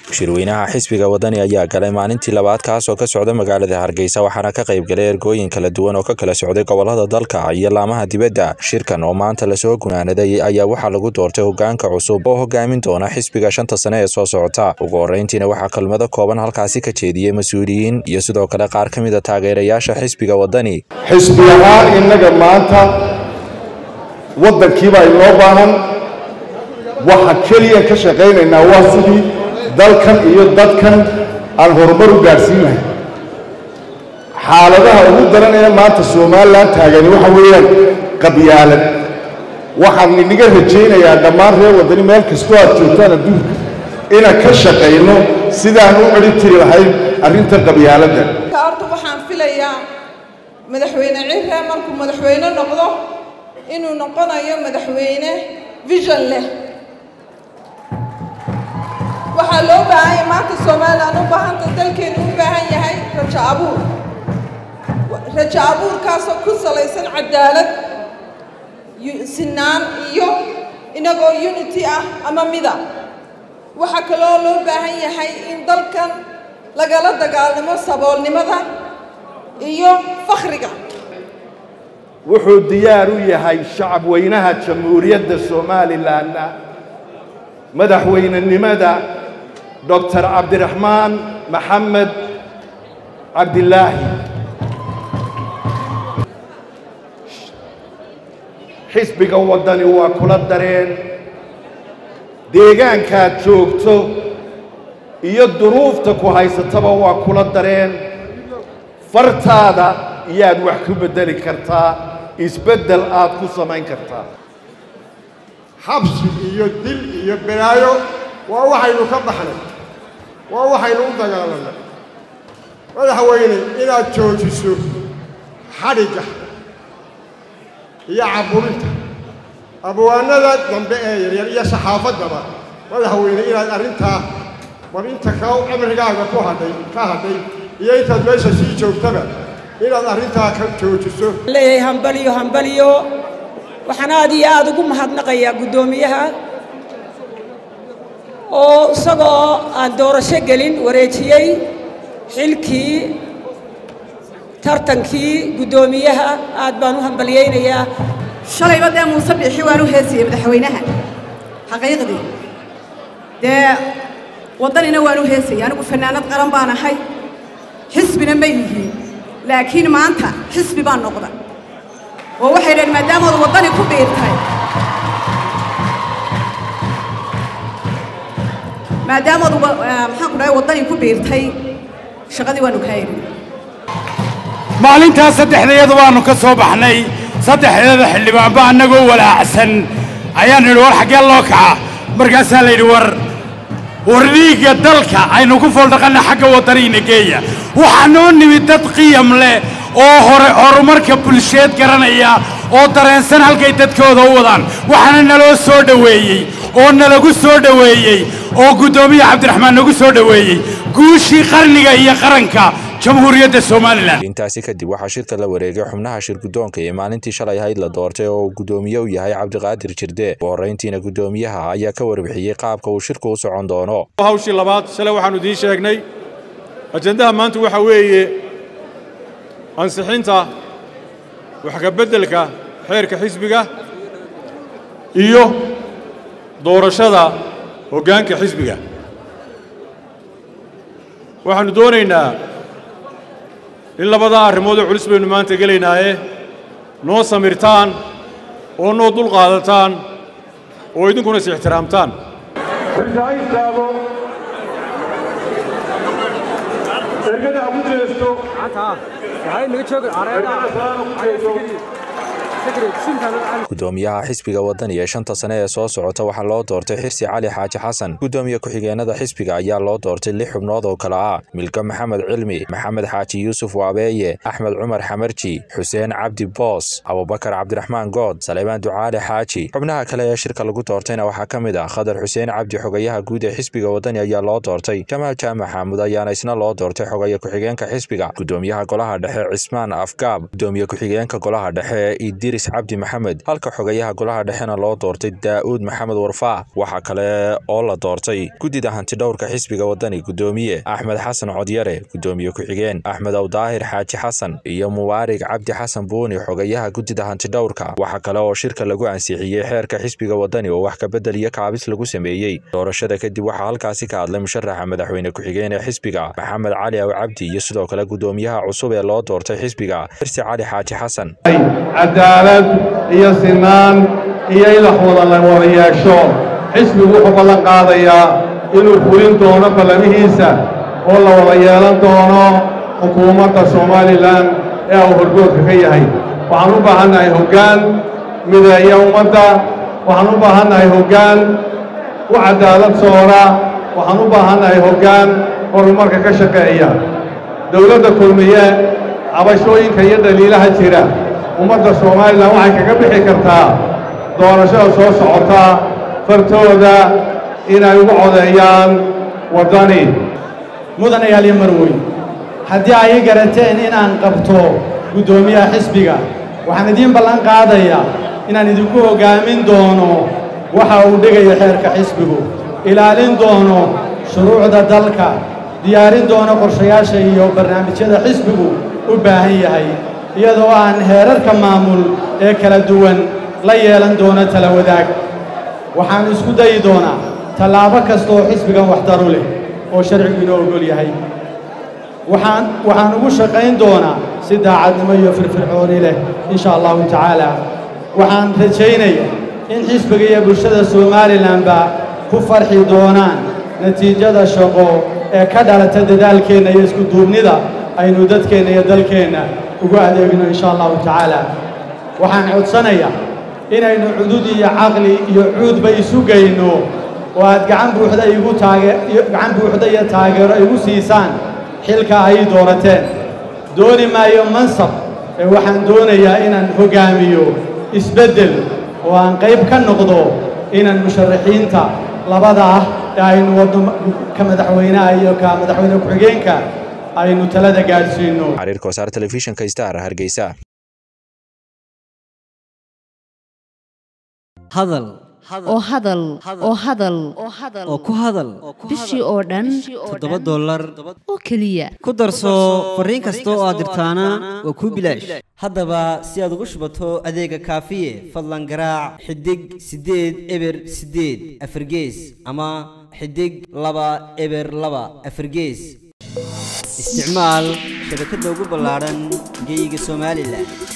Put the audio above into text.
shirweynaha xisbiga wadani ayaa galay maalintii labaad kaas oo ka socda magaalada hargeysa waxaana ka qayb galay ergooyin kala duwan oo ka kala socday gobolada dalka iyo laamaha dibadda shirkan oo maanta lasoo gunaanaday ayaa waxaa lagu doortay hogaanka cusub oo hogaamin doona xisbiga shanta sane ee soo socota ugu horeyntiina waxaa kelmado kooban halkaasi ka jeediyey mas-uuliyiin iyo sidoo kale qaar ka mid a taageerayaasha xisbiga wadani xisbi ahaan innaga maanta waddankiiba inoo baahan waxa keliya ka shaqaynaynaa waa sidii dalkan iyo dadkan aan horumar u gaadhsiin lahay xaaladaha ugu daranaya maanta somalilan taagani waxa weeyaan qabyaalad waxaan inaga rajaynayaa dhammaan reer waddani meel kastoo aad joogtaan adduunka inaan ka shaqayno sidaan u celi tiri lahayn arrintan qabyaaladda horta waxaan filayaa madaxweyne cirre markuu madaxweyne noqdo inuu noqonayo madaxweyne vision leh waxaa loo baahan yahay maanta somalilan u baahanta dalkeenu u baahan yahay rajo abuur rajo abuurkaasoo ku salaysan cadaalad sinaan iyo inagoo unity ah ama mida waxaa kaloo loo baahan yahay in dalkan lagala dagaalamo saboolnimada iyo fakhriga wuxuu diyaar u yahay shacab weynaha jamhuuriyadda somalilanna madaxweynenimada doctor cabdiraxmaan maxamed cabdilaahi xisbiga waddani waa kula dareen deegaankaad joogto iyo duruufta ku haysataba waa kula dareen fartaada iyaad wax ku beddeli kartaa isbeddel aad ku samayn kartaa xabsi iyo dil iyo balaayo waa waxaynu ka baxnay waa waxaynu u dagaalanay madaxweyne inaad joojiso xadhigga iyo caburinta abwaanada dambe ee yaryar iyo saxaafaddaba madaxweyne inaad arrintaa war inta ka cimrigaaga ku hadhay ka hadhay iyo intaad meesha sii joogtaba inaad arrintaa ka joojiso leeyahay hambaliyo hambaliyo waxaan aad iyo aada ugu mahadnaqayaa guddoomiyaha oo isagoo aan doorasho gelin wareejiyey xilkii tartankii guddoomiyaha aad baan u hambalyaynayaa shalayba dee muuse biixi waan u heesiyey madaxweynaha xaqiiqdii dee waddanina waan u heesayay anigu fannaanad qaran baan ahay xisbina ma yihiin laakiin maanta xisbi baan noqda oo waxay dhaheen maadaamaad waddani ku biirtay maadaamaad maxaan ku dhahay waddani ku biirtay shaqadii waanu kaa erin maalintaas saddexdayada waannu ka soo baxnay saddexdeeda xildhibaanba annagoo walaacsan ayaan nidhi war xaggee loo kaca markaasaa la yidhi war war dhiigga dalka aynu ku fooldhaqanna xagga waddaniina geeya waxaa noo nimid dad qiyam leh oo hore horumarka bulsheed garanaya oo dareensan halkay dadkooda u wadaan waxaana naloo soo dhoweeyey oo nalagu soo dhoweeyey oo guddoomiya cabdiraxmaan nagu soo dhoweeyey guushii qarniga iyo qaranka jamhuuriyadda somalilan intaasi kadib waxaa shirka la wareegay xubnaha shir guddoonka ee maalintii shalay ahayd la doortay oo uu guddoomiye u yahay cabdiqaadir jirde ugu horrayntiina guddoomiyaha ayaa ka warbixiyey qaabka uu shirku u socon doono hawshii labaad shalay waxaannu idiin sheegnay ajendaha maanta waxaa weeye ansixinta wax ka beddelka xeerka xisbiga iyo doorashada hoggaanka xisbiga waxaannu doonaynaa in labadaa arrimoodoo culus baynu maanta gelaynaaye noo samirtaan oo noo dul qaadataan oo idinkuna is ixtiraamtaan ergada ha ku jeesto guddoomiyaha xisbiga wadani ee shanta sane ee soo socota waxaa loo doortay xirsi cali xaaji xasan guddoomiye ku-xigeenada xisbiga ayaa loo doortay lix xubnood oo kale ah milka maxamed cilmi maxamed xaaji yuusuf waabeeye axmed cumar xamarji xuseen cabdi boos abubakar cabdiraxmaan good saleebaan ducaale xaaji xubnaha kale ee shirka lagu doortayna waxaa ka mid ah khadar xuseen cabdi xogayaha guud ee xisbiga wadani ayaa loo doortay jamaal jaamac xaamud ayaana isna loo doortay xogaye ku-xigeenka xisbiga guddoomiyaha golaha dhexe cismaan afgaab guddoomiye ku-xigeenka golaha dhexe idris xidigis cabdi maxamed halka xogayaha golaha dhexena loo doortay daa'uud maxamed warfaa waxaa kale oo la doortay guddida hantidhowrka xisbiga wadani guddoomiye axmed xasan codyare guddoomiye ku-xigeen axmed awdaahir xaaji xasan iyo mubaarig cabdi xasan buuni xogayaha guddida hantidhowrka waxaa kale oo shirka lagu ansixiyey xeerka xisbiga wadani oo wax kabedel iyo kaabis lagu sameeyey doorashada kadib waxaa halkaasi ka hadlay musharaxa madaxweyne ku-xigeen ee xisbiga maxamed cali aw cabdi iyo sidoo kale guddoomiyaha cusub ee loo doortay xisbiga xirsi cali xaaji xasan cadaalad iyo sinaan iyo in wax wada la wada yeesho xisbigu wuxuu ballan qaadayaa inuu fulin doono ballamihiisa oo la wada yeelan doono xukuumadda somalilan ee uu horgoodka ka yahay waxaan u baahannahay hoggaan mideeya ummadda waxaan u baahannahay hoggaan u cadaalad soora waxaan u baahannahay hoggaan horumarka ka shaqeeya dowladda kulmiye cabashooyinka iyo dhaliilaha jira ummadda somalilan waxay kaga bixi kartaa doorashada soo socota fartooda inay ugu codeeyaan waddani mudanayaal iyo marweyn haddii ay i garateen inaan qabto guddoomiyaha xisbiga waxaan idiin ballan qaadayaa inaan idinku hoggaamin doono waxa uu dhigayo xeerka xisbigu ilaalin doono shuruucda dalka diyaarin doono qorshayaasha iyo barnaamijyada xisbigu u baahan yahay iyadoo aan heerarka maamul ee kala duwan la yeelan doono tala wadaag waxaan isku dayi doonaa tallaabo kasta oo xisbigan waxdaru leh oo sharcigu inoo ogol yahay waxaan waxaan ugu shaqayn doonaa si daacadnimo iyo firfircooni leh insha allahu tacaala waxaan rajaynayaa in xisbiga iyo bulshada somalilanba ku farxi doonaan natiijada shaqo ee ka dhalata dadaalkeenna iyo isku duubnida aynu dadkeenna iyo dalkeenna ugu adeegno insha allahu tacaala waxaan codsanayaa inaynu cudud iyo caqli iyo cuudba isu geyno oo aad gacan buuxda igu taage gacan buuxda iyo taageero igu siisaan xilka ay doonateen dooni maayo mansab ee waxaan doonayaa inaan hoggaamiyo isbeddel oo aan qayb ka noqdo inaan musharaxiinta labada ah ee aynu wadno ka madaxweynaha iyo ka madaxweyne ku-xigeenka aynu talada gaadhsiinno xariirka wasaar telefishinka star hargeysa hadal oo hadal oo hadal oo ku hadal bishii oo dhan toddoba dollar oo keliya ku darso fariin kasta oo aad dirtaana waa kuu bilaash haddaba si aad ugu shubato adeega kaafiye fadlan garaac xidig siddeed eber siddeed afargees ama xidig laba eber laba afargees isticmaal shabakadda ugu ballaadhan geyga somalilan